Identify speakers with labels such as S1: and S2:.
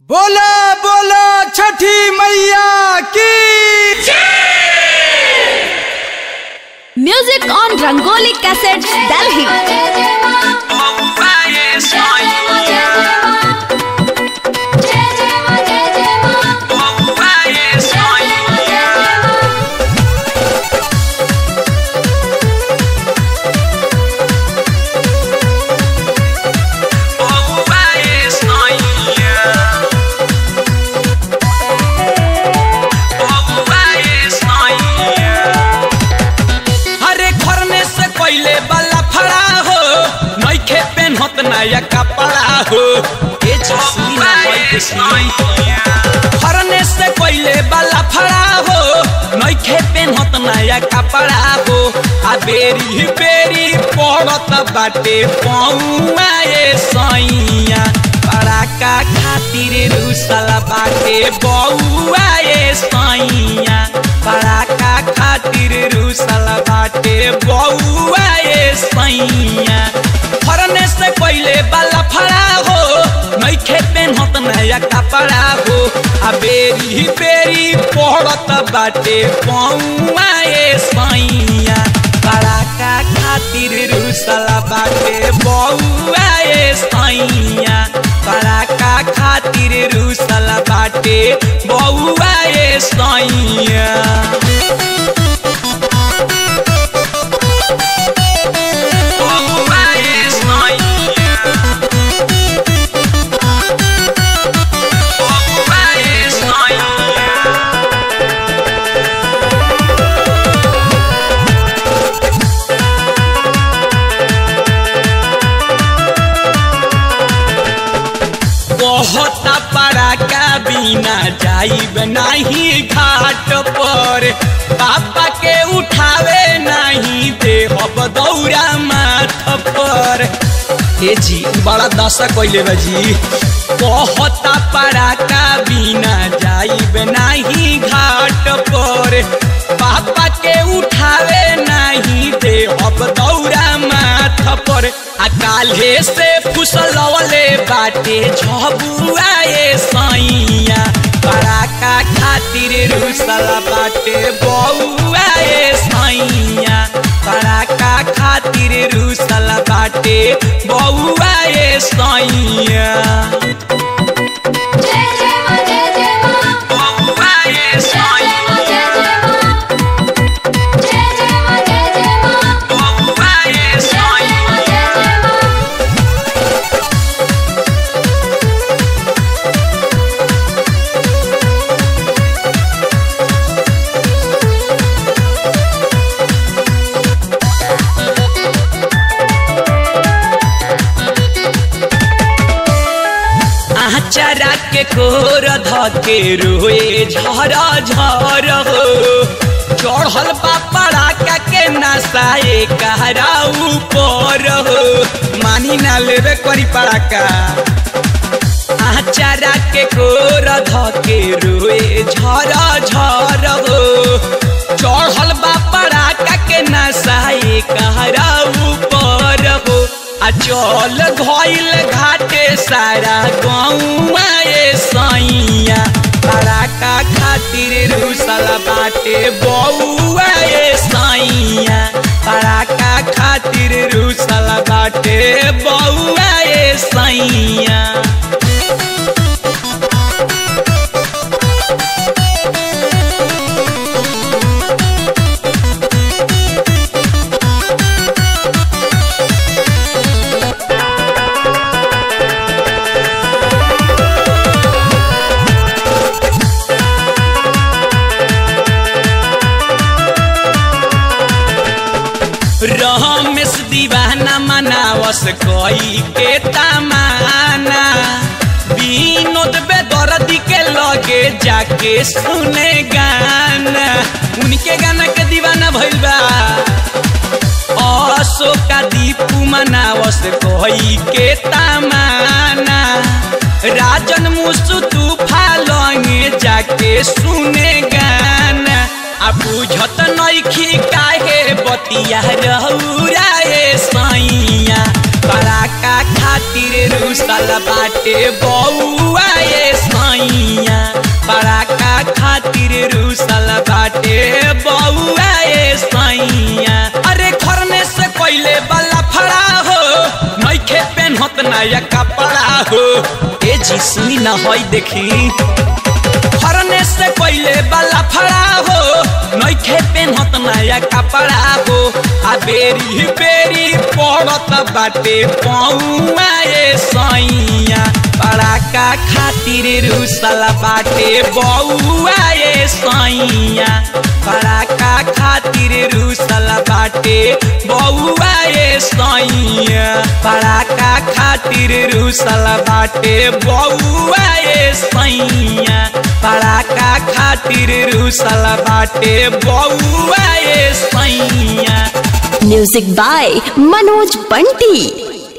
S1: बोला बोला छठी मैया की
S2: Music on Rangoli Cassettes, Delhi.
S1: हरे खरने से पहले वाला फड़ा हो नइखे पेन्हत नया कपड़ा हो ए जसमी ना बैठ खरने से पहले वाला फड़ा हो नइखे पेन्हत नया कपड़ा हो आ बेरी बेरी पड़त बाटे पौआ ए सैया पड़ाका खातिर रुसला बाटे बौआ ए सैया पड़ाका खातिर रुसला बाटे बौआ ए सैया फरने से पहले वाला फड़ा हो नइखे पेन्हत नया कपड़ा हो आ बेरी बेरी पड़त बाटे पौआ ए सैया पड़ाका खातिर रुसला बाटे बौआ ए सैया पड़ाका खातिर रुसला बाटे बौआ ए सैया बहुत पड़ाका बिना जाइब नहीं घाट पर पापा के उठावे नहीं देहब दौरा माथ पर हे जी बड़ा दशा कैले बा जी बहुत पड़ाका बिना जाइब नहीं घाट पर पापा के उठावे नहीं देहब दौरा माथ पर आ काल्हे से फुसलवले बाटे झबुआ ए सैया पड़ाका खातिर रुसल बाटे बौआ ए सैया पड़ाका खातिर रुसल बाटे बौआ ए सैया बौआ ए सैया बौआ ए सैया आचारा के कोर धके रोए झर झर हो चढ़ल बापड़ा का के नसाए कहरा ऊपर हो मानी ना लेवे करी पड़ाका आचारा के कोर धके रोए झर झर हो चढ़ल बापड़ा का के नसाए कहरा ऊपर हो आ चल धइल घाटे सारा गौआ ए सैया पड़ाका खातिर रुसल बाटे बौआ ए सैया पड़ाका खातिर रुसल बाटे बौआ ए सैया रमेश दीवाना मनावस कोई के तमाना विनोद बेदर्दी के लगे जाके सुने गाना उनके गाना के दीवाना भइल बा अशोका दीपू मनावस कोई के तमाना राजन मुसु तूफा लंगे जाके सुने गाना आ बुझत नइखी काहे बतिया रहुरा ए सैया पराका खातिर रुसल बाटे बौआ ए सैया पेन्हत नया कपड़ा हो ए जी सुनी न होई देखी फरने से पहले वाला फड़ा हो नइखे पेन्हत नया कपड़ा हो आ बेरी बेरी पड़त बाटे पौआ ए सैया पड़ाका खातिर रुसल बाटे बउआ ए सैया पड़ाका खातिर रुसल बाटे बउआ ए सैया पड़ाका खातिर रुसल बाटे बउआ ए सैया पड़ाका खातिर रुसल बाटे बउआ ए सैया
S2: म्यूजिक बाय मनोज बंटी